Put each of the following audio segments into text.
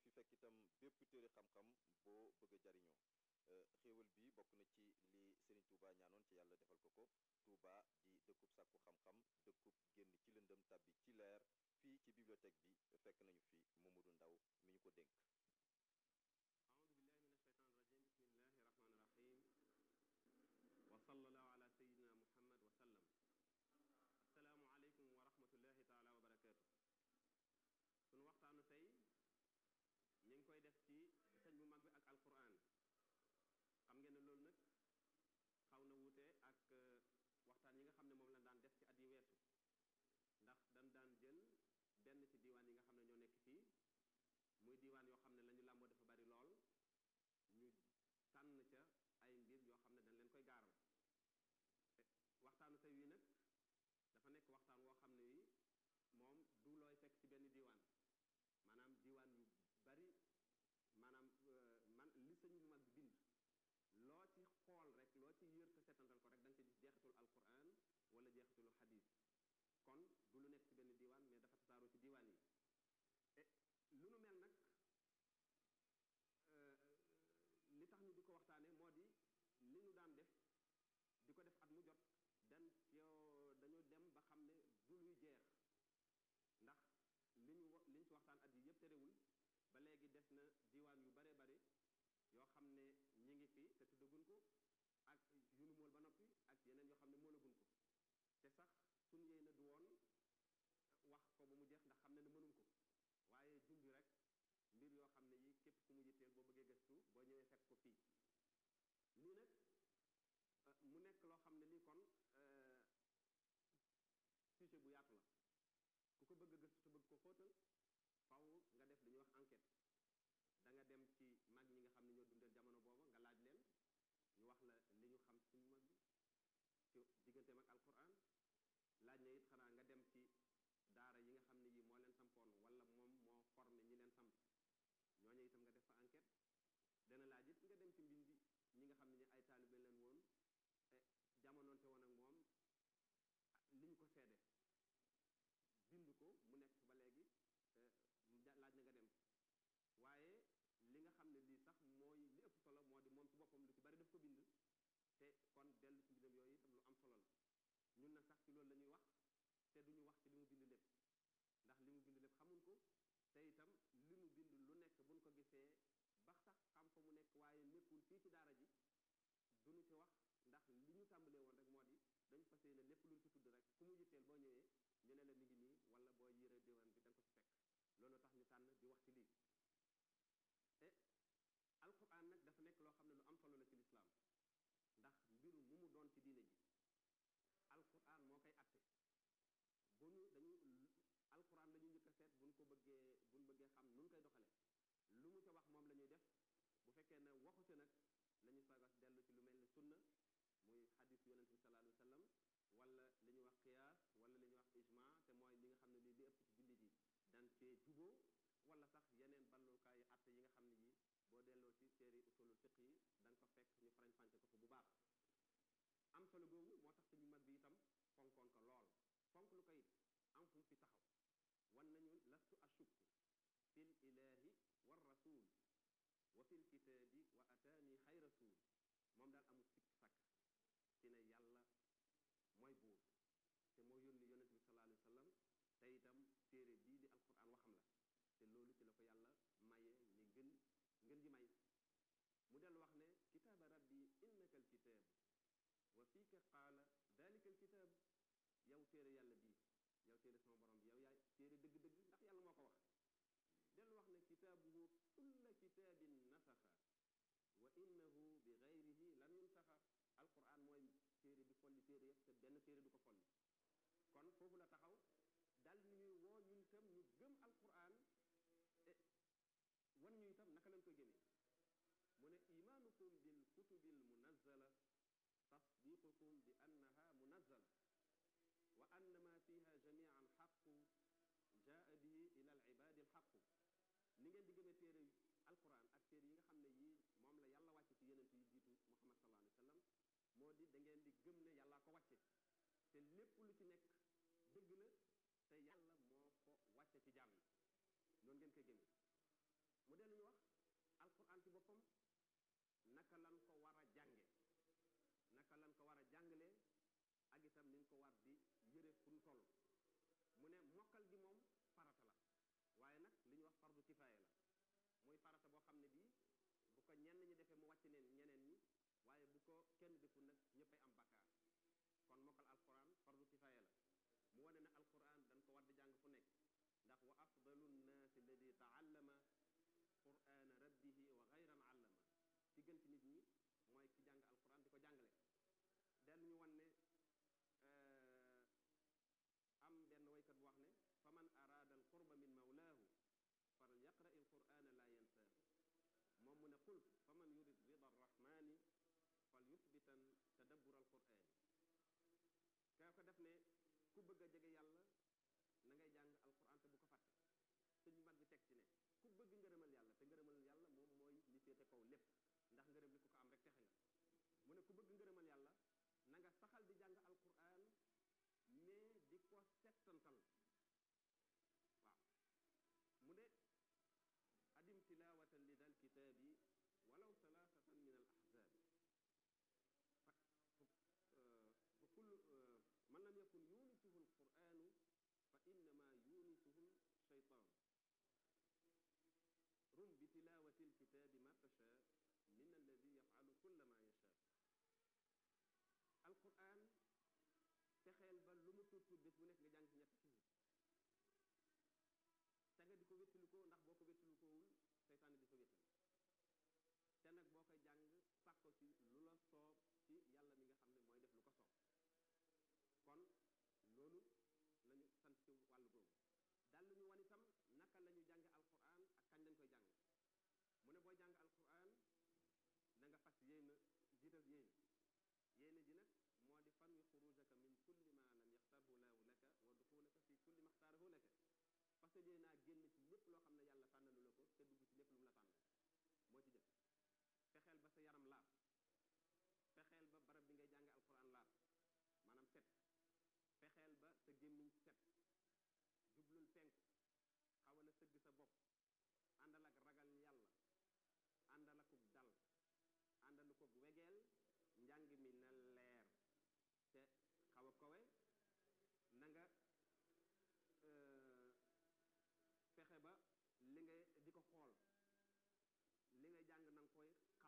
fi fekk itam bépp téere xam-xam boo bëgg a jariñoo xéewal bi bokk na ci li Serigne Touba ñaanoon ci yàlla defal ko ko Touba di dëkkub sàkku xam-xam dëkkub génn ci lëndëm tàbbi ci leer fii ci bibliothèque bi fekk nañu fi Mamadou Ndaw mi ñu ko dénk أعوذ بالله من الشيطان الرجيم بسم الله الرحمن الرحيم وصلى الله على سيدنا محمد وسلم السلام عليكم ورحمة الله تعالى وبركاته sunu waxtaanu tey ñu ngi koy def ci sëñ bu mag bi ak alquran xam ngeen ne loolu nag xaw na wuute ak waxtaan yi nga xam ne moom la daan def ci at yi weesu ndax dañ daan jël benn ci diiwaan yi nga xam ne ñoo nekk fii muy diiwaan yoo xam ne la ñu làmboo dafa bari lool ñu tànn ca ay mbir yoo xam ne dañ leen koy gaaral waxtaanu tey wi nag dafa nekk waxtaan woo xam ne wi moom du looy fekk ci benn diiwaan maanaam diiwaan yu bari maanaam man li sëñ bu mag bi bind loo ci xool rek loo ci yër te setantal ko rek da nga ci gis jeexitul alquran wala jeexitalu xadis kon du lu nekk ci benn diiwaan mais dafa tasaaroo ci diiwaan yi lu nu mel nag li tax ñu di ko waxtaane moo di li ñu daan def di ko def at mu jot dan yow dañoo dem ba xam ne du luy jeex ndax li ñu li ñu ci waxtaan at yi yëpp terewul ba léegi des na diiwaan yu bare bare yoo xam ne ñi ngi fi te tuddagun ko ak yu nu mool ba noppi ak yeneen yoo xam ne moolagun ko te sax suñu yéy na du woon wax ko ba mu jeex ndax xam ne ne mënum ko waaye junj rek mbir yoo xam ne yi képp ku mu yitteel boo bëggee gëstu boo ñëwee fekk ko fii lii nag mu nekk loo xam ne lii kon sujet bu yaatu la ku ko bëgg a gëstu te bëgg ko xóotal faw nga def li ñuy wax enquête da nga dem ci mag ñi nga xam ne ñoo dundal jamono booba nga laaj leen ñu wax la li ñu xam suñu mag bi ci digganteem ak alquran laaj na it xanaa nga dem ci daara yi nga xam ne yi moo leen sampoon wala moom moo formé ñi leen samp ñooñu itam nga def fa enquête dana laaj it nga dem ci mbind ñi nga xam ne ñi ay taalibe leen woon jamonoonte woon ak moom li ñu ko seede bind ko mu nekk ba léegi laaj na nga dem waaye li nga xam ne lii sax mooy li ëpp solo moo di moom ci boppam lu ci bari daf ko bind te kon dellu ci mbindam yooyu itam lu am solo la ñun na sax ci loolu la ñuy wax te duñu wax ci li mu bind lépp ndax li mu bind lépp xamuñ ko te itam li mu bind lu nekk buñ ko gisee ba sax xam fa mu nekk waaye nekkul fii ci daara ji duñu ci wax ndax li ñu tàmbalee woon rek moo di dañu fas yéene lépp luñ ci tudd rek ku mu yitteel boo ñëwee ñu ne la mi ngi nii wala boo yëree diwaan bi da nga ko ci fekk loolu tax ñu tànn di wax ci lii te alquran nag dafa nekk loo xam ne lu am solo la ci lislaam ndax mbiru mu mu doon ci diine ji alquran moo koy atte bu ñu dañu alquran la ñu njëkk a seet buñ ko bëggee buñ bëggee xam nun koy doxale lu mu ca wax moom la ñuy def bu fekkee ne waxu ca nag la ñu sagas dellu ci lu mel ni sunna muy xadis yonente bi sallallahu alayhi wa sallam wala li ñuy wax qiyaas wala li ñuy wax ijma te mooy li nga xam ne lii li ëpp ci jullit yi dan cee juboo wala sax yeneen ballukaayu atte yi nga xam ne yi boo delloo ci téere usulul fiq yi da nga ko fekk ñu farañ fànce ko fa bu baax am solo googu moo tax suñu mag bi itam fonkoon ko lool fonk lu ko it am fu mu fi taxaw wan nañu lastu ashukku fil ilahi war rasul wa fil kitaabi wa ataani xay rasul moom daal amul sikk sàkk ci ne yàlla mooy buur te moo yónni yonente bi sallallahu alayhi wa sallam te itam téere bii di alquran waxam la te loolu ci la ko yàlla maye ni gën ngën ji may mu dellu wax ne kitaaba rabbi innaka alkitaab wa fiika qaala dalika alkitaab yow téere yàlla bii yow téere sama borom bi yow yaay téere dëgg-dëgg ndax yàlla moo ko wax dellu wax ne kitaabuhu kulla kitaabin nasaxa wa innahu bi gayrihi lam yunsaxa alquran mooy téere bi folli téere yëpp te benn téere du ko folli kon foofu la taxaw dal ni ñuy woo ñun itam ñu gëm alquran wan ñu itam naka lañ koy gëmee mu ne imaanukum bil kutubil munazzala tasdiqukum bi annaha munazzala wa anna ma fiha jamian xaqu jaa bihi ila al ibadi al xaqu ni ngeen di gëmee téere alquran ak téere yi nga xam ne yii moom la yàlla wàcce ci yenent yi jiitu muhammad sallallahu alayhi wa sallam moo di da ngeen di gëm ne yàllaa ko wàcce te lépp lu ci nekk dëgg la te yàlla moo ko wàcce ci jaam yi noonu ngeen koy gëmee mu naka lan ko war a jànge naka lan ko war a jàngalee ak itam niñ ko war di yëre fu ñu toll mu ne mokkal gi moom farata la waaye nag li ñuy wax fardu kifaaya la muy farata boo xam ne bii bu ko ñenn ñi defee mu wàcc neen ñeneen ñi waaye bu ko kenn deful nag ñëppay am bakkaar kon mokkal alquran fardu kifaaya la mu wane ne alquran dañ ko war di jàng fu nekk ndax wa afdalu nnaasi alladi taallama qurana rabbihi wa gayran allama ci gën ci nit ñi mooy ki jàng alquran di ko jàngale dellu ñu wan ne am benn waykat bu wax ne fa man araada alqurba min mawlaahu fal yaqra il qurana la yansaahu moom mu ne qult fa man yurid rida arrahmani fal yusbitan tadabbur alqurani kaa ko def ne ku bëgg a jege yàlla na ngay jàng alquran te bu ko fàtte suñu mag bi teg ci ne ku bëgg ngërëmal yàlla te ngërëmal yàlla moom mooy li féete kaw lépp ndax ngërëm li ku ko am rek texe nga mu ne ku bëgg ngërëmal yàlla na nga saxal di jàng alquran mais di ko settantal waaw mu ne adim tilawatan li dal kitaabi walaw salaasatan min al ahzaabi fa fa kullu man lam yakun yunisuhu alquranu fa innama yunisuhu shaytaan rum bi tilawati alkitaabi ma tasha min alladi yafalu kulla ma yasha alquran fexeel ba lu mu tuut tuut bés bu nekk nga jàng ci ñetti xisib te nga di ko wéttalikoo ndax boo ko wéttalikowul seytaane di ko wéttali te nag boo koy jàng sàkko ci lu la soob ci yàlla mi nga xam ne mooy def lu ko soob kon loolu lañu sant ci wàllu googu dal ñu wan itam naka la ñu jànge alquran ak kañ lañ koy jàng mu ne booy jàng alquran na nga fas yéena jiital yéene yéene ji nag moo di fan wi xurujaka min kulli ma lam yaxtarhu laahu laka wa duxulaka fi kulli ma xtaarahu laka parce que yéenaa génn ci lépp loo xam ne yàlla tànnalu la ko te dugg ci lépp lu mu la tànn moo ci jëkk fexeel ba sa yaram laab fexeel ba barab bi ngay jànge alquran laab maanaam set fexeel ba sa gémmiñ set jublul penku xawal a sëgg sa bopp àndal ak ragal yàlla àndal akuk dal àndal ko wegeel njàng mi na leer te xaw a kowe na nga fexe ba li ngay di ko xool li ngay jàng na nga koy xam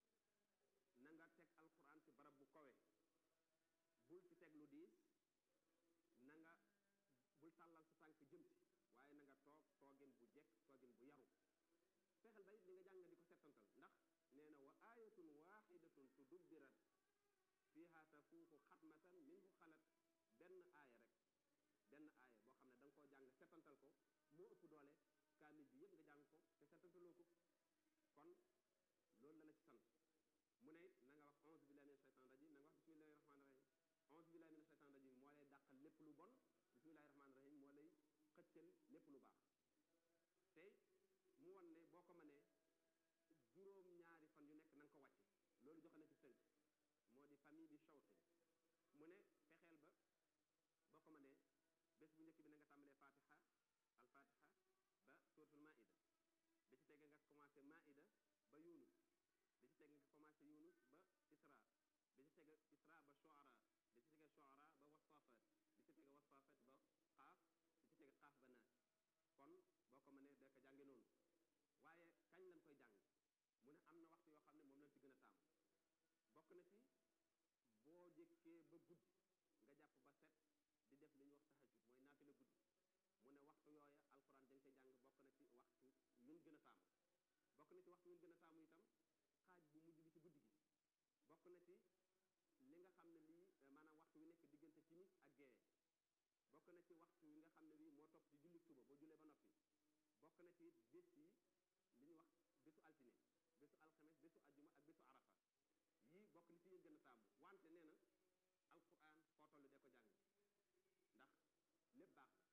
na nga teg alquran ci barab bu kowe bul ci teg lu diis na nga bul tàllal sa tànk jëm si waaye na nga toog toogin bu jekk toogin bu yaru fexeel ba it li nga jàng di ko settantal ndax nee na wa ayatun waxidatun tudubbirat fiha tafuuxu xatmatan minhu xalat benn aaya rek benn aaya boo xam ne da nga koo jàng settantal ko moo ëpp doole kaamil bi yëpp nga jàng ko te settantaloo ko kon loolu la la ci sant mu ne na nga wax onze billahi mina shaytan rajim na nga wax bismillahi rahmani rahim onze billahi mina shaytan rajim moo lay dàqal lépp lu bon bismillahi rahmani rahim moo lay xëccal lépp lu baax tey mu won ne boo ko mënee juróom ñaari fan yu nekk na nga ko wàcce loolu joxe na ci tënk moo di famille bi shawte mu ne fexeel ba boo ko mënee bés bu njëkk bi na nga tàmbalee fatiha al fatiha ba suratul maida bi ci tege nga commencé maida ba yunus bi ci tege nga commencé yunus ba isra bi ci tege isra ba shuara bi ci tege shuara ba wasafat bi ci tege wasafat ba xaaf bi ci tege xaaf ba naas kon boo ko mënee da ko jànge noonu waaye kañ lañ koy jàng mu ne am na waxtu yoo xam ne moom lañ ci gën a tàmm bokk na ci boo jëkkee ba guddi nga jàpp ba set di def li ñuy wax tahajjud mooy naafila guddi mu ne waxtu yooya alquran dañ koy jàng bokk na ci waxtu luñ gën a taamu bokk na ci waxtu luñ gën a taamu itam xaaj bu mujj bi ci guddi gi bokk na ci li nga xam ne lii maanaam waxtu wi nekk diggante timis ak gee bokk na ci waxtu wi nga xam ne bii moo topp ci julli suba boo jullee ba noppi bokk na ci bés yi li ñuy wax bésu altine bésu alxames bésu ajjuma ak bésu arafa yii bokk na ci yéen gën a taamu wante nee na alquran foo toll de ko jàng ndax lépp baax la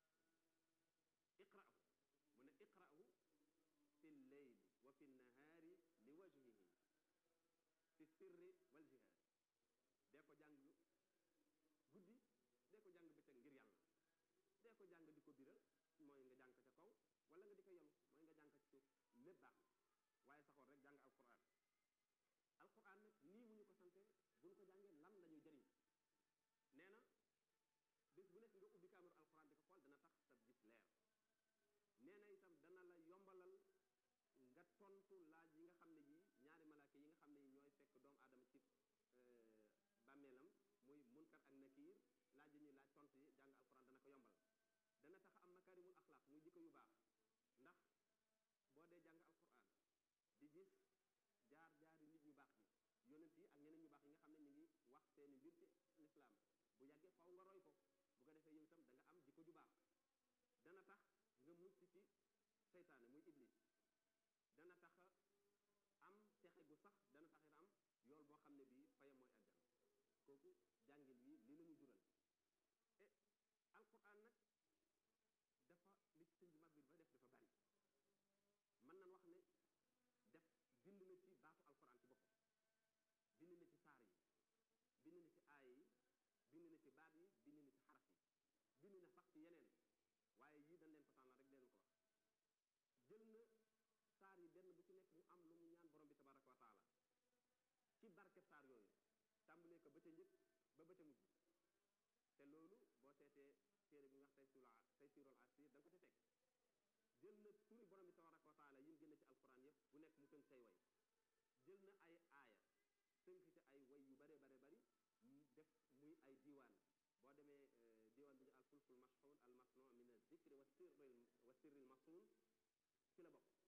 iqra'u mu ne iqra'u fi lleyli wa fi nahaari li wajhihi fi sirri wal jihaad dee ko jàng guddi dee ko jàng bëccëg ngir yàlla dee ko jàng di ko biral mooy nga jàng ko ca kaw wala nga di ko yelu mooy nga jàng ko ci suuf lépp baax na waaye saxoon rek jàng alquran tontu laaj yi nga xam ne yii ñaari malaaka yi nga xam ne yi ñooy fekk doomu aadama ci bàmmeelam muy munkar ak nakiir laaj yi ñuy laaj tontu yi jàng alquran dana ko yombal dana tax am makarimul axlaaq muy jikko yu baax ndax boo dee jàng alquran di gis jaar jaari nit ñu baax ñi yonent yi ak ñeneen ñu baax yi nga xam ne ñu ngi wax seeni mbir ci lislaam bu yàggee faw nga roy ko bu ko defee yow itam da nga am jikko ju baax dana tax nga mucc ci seytaane muy iblis dana tax am texe gu sax dana tax it am yool boo xam ne bii fayam mooy àjjana kooku jàngil wi li lañu jural e alquran nag dafa li ci sëñ bi mag bi dafa def dafa bari mën nañ wax ne def bind na ci baatu alquran ci boppam bind na ci saar yi bind na ci aaya yi bind na ci baat yi bind na ci xaraf yi bind na sax ci yeneen waaye yii dañ leen ko tànnal rek leen ko wax jël na saar yi benn bu ci nekk mu am lu mu ñaan borom bi tabaraka wa taala ci barke saar yooyu tàmbalee ko ba ca njëkk ba ba ca mujj te loolu boo seetee téere bi nga wax tey sula tey siirol asir da nga ko ci fekk jël na turi borom bi tabaraka wa taala yi mu génne ci alquran yëpp bu nekk mu tënk say way jël na ay aaya tënk ci ay way yu bare bare bari mu def muy ay diiwaan boo demee diiwaan bi ñu al fulkul mashxuun al masnu min al zikri wa sirri wa sirri al masuun ci la bokk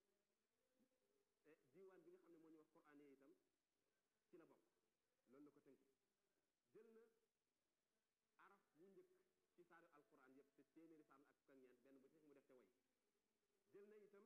te diiwaan bi nga xam ne moo ñu wax quraan yi itam ci la bokk loolu la ko tënk jël na araf wu njëkk ci saaru alquran yëpp te téeméeri saar ak fukk ak ñeent benn bu ci mu def ca way jël na itam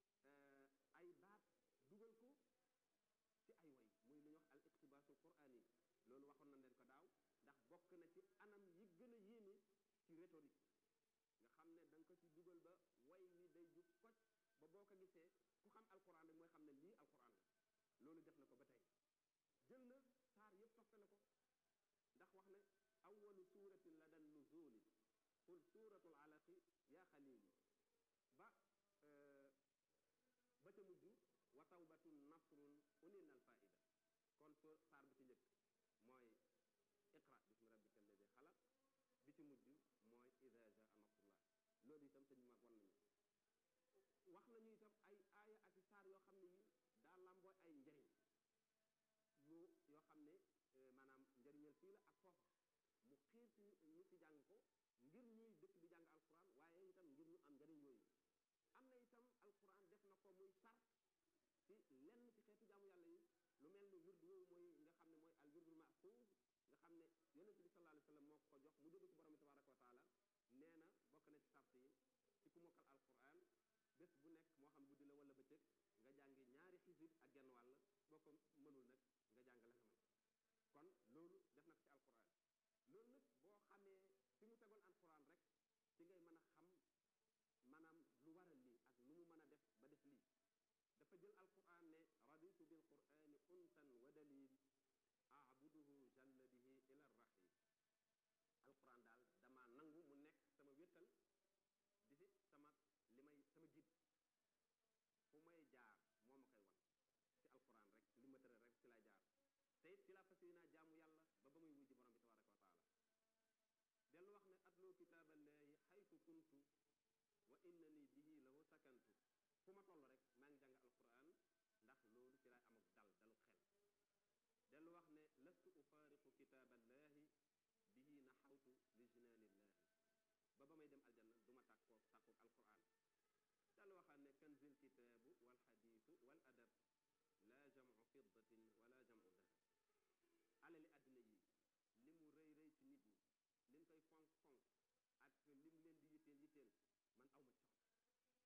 ay baat dugal ko ci ay way muy lu ñuy wax al iqtibaasul quraan yi loolu waxoon nañ leen ko daaw ndax bokk na ci anam yi gën a yéeme ci rhétorique nga xam ne da nga ko ci dugal ba way wi day jub kocc ba boo ko gisee ku xam alquran rek mooy xam ne lii alquran la loolu def na ko ba tey jël na saar yëpp toftale ko ndax wax ne awalu suratin la dan nuzuli qul suratul alaqi yaa xalili ba ba ca mujj wa tawbatun nasrun unina al faida kon so saar bi ci njëkk mooy iqra bismi rabbika alladi xalaq bi ci mujj mooy ida jaa nasrullah loolu itam sëñ mag wan nañu wax nañu itam ay aaya ak i saar yoo xam ne yi daa lambooy ay njëriñ lu yoo xam ne maanaam njëriñal fii la ak foofa mu xiir ci ñu ci jàng ko ngir ñuy dëkk di jàng alquran waaye itam ngir ñu am njëriñ yooyu am na itam alquran def na ko muy sart ci lenn ci xeetu jaamu yàlla yi lu mel ni wird woowu mooy nga xam ne mooy al wirdul maxfuuz nga xam ne yonente bi sallallahu alayhi wa sallam moo ko jox mu jóge ci borom bi tabaraka wa taala nee na bokk na ci sart yi ci ku mokkal alquran bés bu nekk moo xam guddi la wala bëccëg nga jàngi ñaari xisib ak genn wàll boo ko mënul nag nga jàng la nga mën kon loolu def na ko ci alquran loolu nag boo xamee fi mu tegoon alquran rek ci ngay mën a xam maanaam lu waral lii ak nu mu mën a def ba def lii dafa jël alquran ne raditu bil qurani untan wa dalil abuduhu jalla bihi ila rahim alquran daal dama nangu mu nekk sama wéttal di fi sama li may sama gid fu may jaar moo ma koy wan ci alquran rek li ma tëral rek ci laa jaar te it ci laa fas yéenaa jaamu yàlla ba ba muy wujji borom bi tabaraka wa taala dellu wax ne atloo kitaaballahi xaytu kuntu wa innani bihi lahu sakantu fu ma toll rek maa ngi jàng alquran ndax loolu ci laay am ak dal dalu xel dellu wax ne lastu ufaariqu kitaaballahi bihi naxawtu li jinaanillahi ba ba may dem aljanna du ma tàkkoo tàkkoog alquran dellu waxaat ne kanzil kitaabu wal xadiisu wal adab laa jamcu fiddatin wala jamcu dahab alali àddina yi li mu rëy rëy ci nit ñi liñ koy fonk fonk ak lim leen di yitteel yitteel man awma ci soxla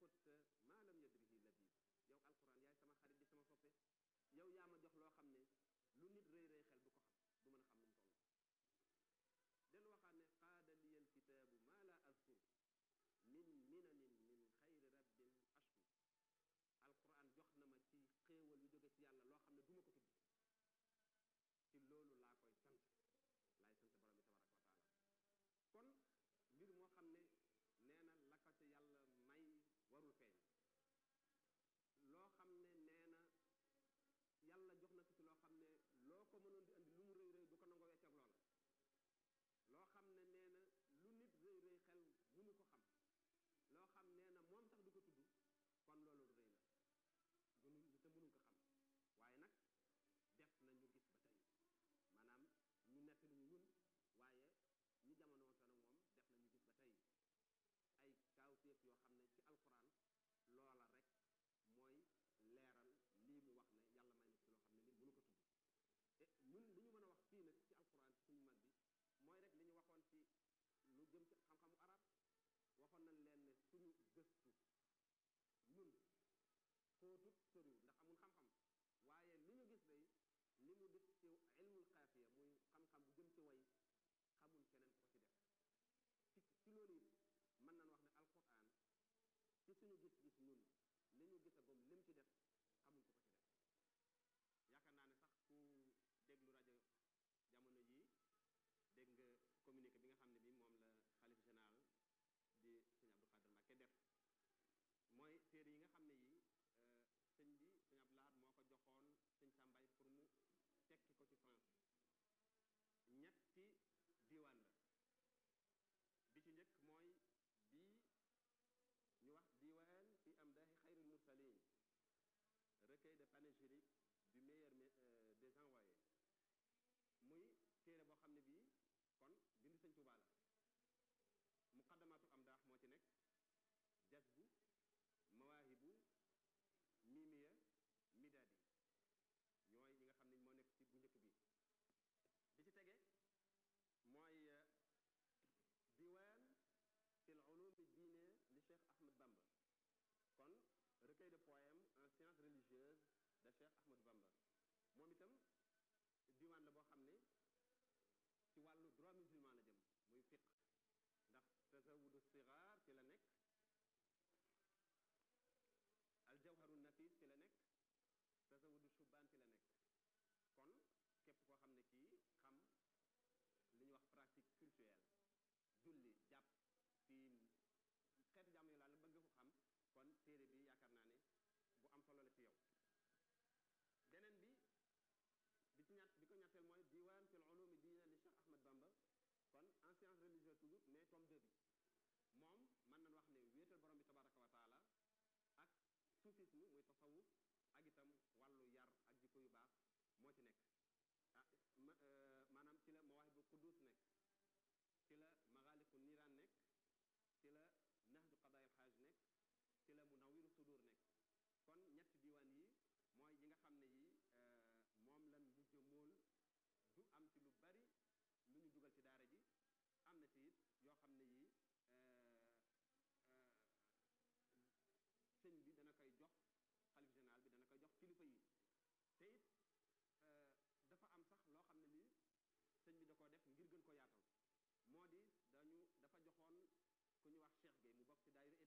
xutta maa lam yadrihi labib yow alquran yaay sama xarit di sama soppe yow yaa ma jox loo xam ne lu nit rëy rëy xel du ko xam du mën a xam nu mu toll del waxaat ne qaada liya alkitaabu maa la azkur min minanin min xayri rabbin ashkur alquran jox na ma ci xéewal yu jóge ci yàlla loo xam ne du ma ko tudd ci loolu laa koy sant laay sant borom bi tabaraka wa taala kon mbir moo xam ne nee na la ko ci yàlla may warul feeñ loo xam ne nee na yàlla jox na ko ci loo xam ne loo ko mënoon di andi lu mu rëy rëy du ko nangoo wecc ak loola loo xam ne nee na lu nit rëy rëy xel mënu ko xam loo xam nee na moom sax du ko tudd kon loolu rëy la gënul te mënuñ ko xam waaye nag def na ñu gis ba tey maanaam ñu nettali ñu ñun waaye ñi jamono woon nag moom def na ñu gis ba tey ay kaawteef yoo xam ne ci alquran loola rek mooy leeral lii mu wax ne yàlla may na ci loo xam ne ni mënu ko tudd te ñun li ñu mën a wax fii nag ci alquran ci suñu mag bi mooy rek li ñu waxoon ci lu jëm ci xam-xamu arab waxoon nañ leen ne suñu gëstu ñun xóotut soriwul ndax amul xam-xam waaye li ñu gis day li mu def ci ilmul xaafiya muy xam-xam bu jëm ci way xamul keneen ko ci def ci ci loolu it mën nañ wax ne alquran ci suñu gis-gis ñun li ñu gisagum lim ci def xamul ko ko ci def yaakaar naa ne sax ku déglu rajo jamono yii dégg nga communiqué bi nga xam ne bi moom la xalif général di sëñ Abdou Khadir Mbacké def mooy téere yi nga xam ne yi sëñ bi sëñ Abdou Lahad moo ko joxoon sëñ Sàmbaay pour mu tekki ko ci France ñetti diiwaan la bi ci njëkk mooy bii ñu wax diiwaan fi amdaahi xayril mursalin recueil de panégyrique du meilleur des envoyés muy téere boo xam ne bii kon bind sëñ Tuubaa la muqaddamatul amdaax moo ci nekk jasbu mawaahibu mimiya midaadi ñooy yi nga xam ne moo nekk ci bu njëkk bi bi ci tege mooy diwaan fil ulumi diine li Cheikh Ahmed Bamba kon recueil de poèmes en sciences religieuses de Cheikh Ahmed Bamba moom itam diwaan la boo xam ne ci wàllu droit musulman la jëm muy fiq ndax tasawudu sigaar ci la nekk aljawharu nafis ci la nekk tasawudu shubaan ci la nekk kon képp koo xam ne kii xam li ñuy wax pratique culturelle julli jàpp siin xeetu jàmm yu laal bëgg ko xam kon téere bi yaakaar naa ne bu am solo la ci yow beneen bi bi ci ñett bi ko ñetteel mooy diwaan fil ulumi diina li Cheikh Ahmed Bamba kon en science religieuse toujours mais tome 2 bi moom mën nañ wax ne wéetal borom bi tabaraka wa taala ak soufisme muy tasawuf ak itam wàllu yar ak jikko yu baax moo ci nekk ah maanaam ci la mawaahibu quddus nekk ci la magaaliqu niiraan nekk ci la nahju qadaayil xaaj nekk ci la munawiru sudur nekk kon ñetti diwaan yi mooy yi nga xam ne yi moom lan mujj mool du am ci lu bari lu ñu dugal ci daara ji am na ci it yoo xam ne yi sëñ bi dana koy jox xalif général bi dana koy jox kilifa yi te it dafa am sax loo xam ne lii sëñ bi da koo def ngir gën ko yaatal moo di dañu dafa joxoon ku ñu wax Cheikh Gueye mu bokk ci daayira